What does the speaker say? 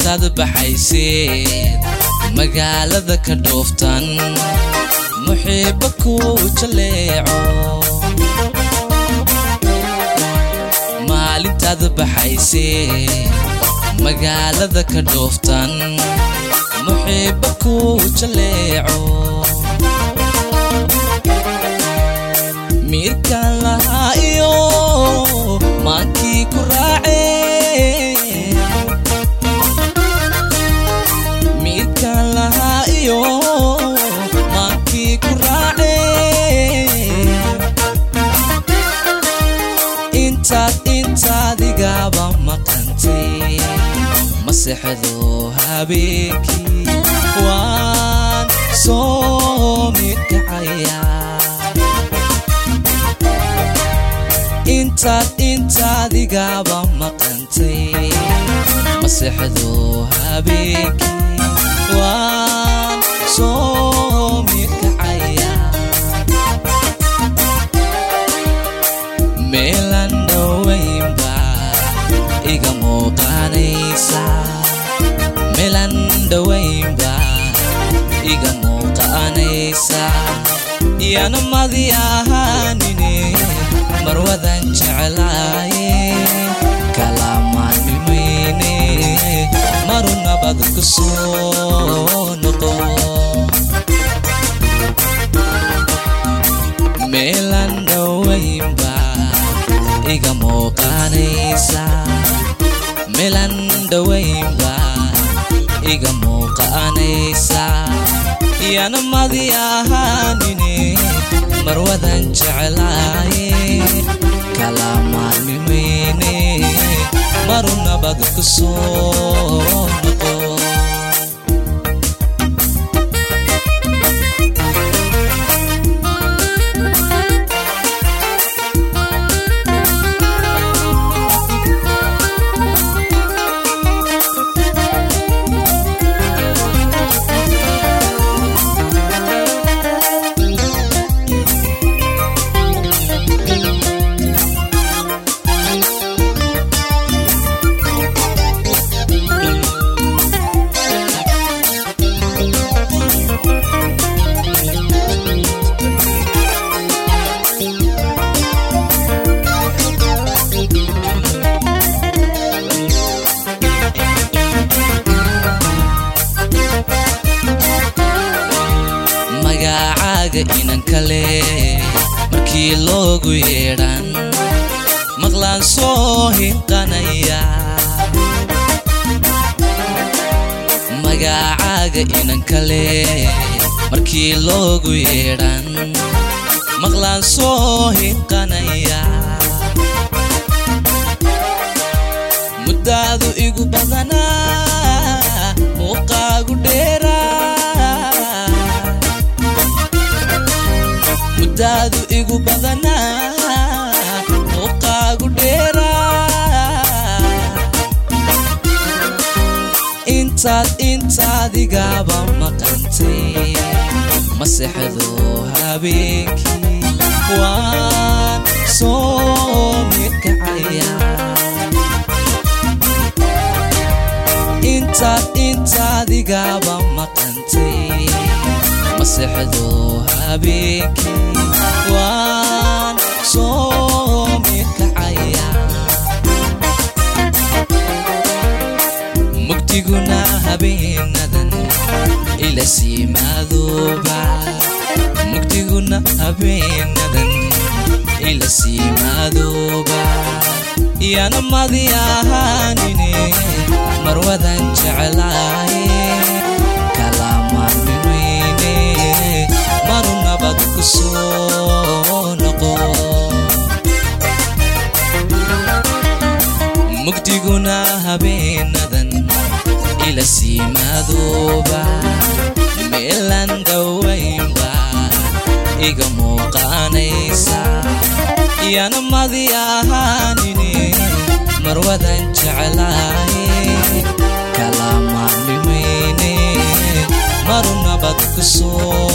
maalintaad baxayseed magaalada ka dhooftan muxiibba kuu jaleeco maalintaad baxayseed magaalada ka dhooftan muxiibba kuu jaleeco miirkaan lahaa iyo maankii ku raacee miirkaan lahaa iyo maankii ku raacee intaad intaadigaaba maqantay masexdo habeenkii waan soo midkacayaa intaad intaadigaaba maqantay masexdo habeenkii waan soo midkacaya meelan dhowaynba iga muuqanaysa meelan dhowaynba iga muuqanaysa yana madi ahaanine marwadan jeclaaye kalamaanmimayne maru nabad ku soo noqo meelan dhowaynba iga muuqanaysa meelan dhowaynba iga muuqanaysa yana madi ahaanine marwadan jeclaaye kalamaanmimayne maru nabad ku soo noqo magacaaga inan kale markii loogu yeedhan maqlaan soo hinqanaya magacaaga inan kale markii loogu yeedhan maqlaan soo hinqanaya muddaadu igu badanaa muuqaagu dheeraa muddaadu igu badanaa muuqaagu dheeraa intaad intaadigaaba maqantay masexdo habeenkii waan soo midkacaya intaad intaadigaaba maqantay masexdo habeenkii waan soo midkacaya mugdiguna habeenadan ila siimaadooba mugdiguna habeenadan ila siimaadooba yana madi ahaanine marwadan jeclaaye kalamaanmimayne maru nabad ku soo noqo mugdiguna habeenadan ila siimaadooba meelan dhowaynba iga muuqanaysa yana madi ahaanine marwadan jeclaaye kalamaanmimayne maru nabad ku soo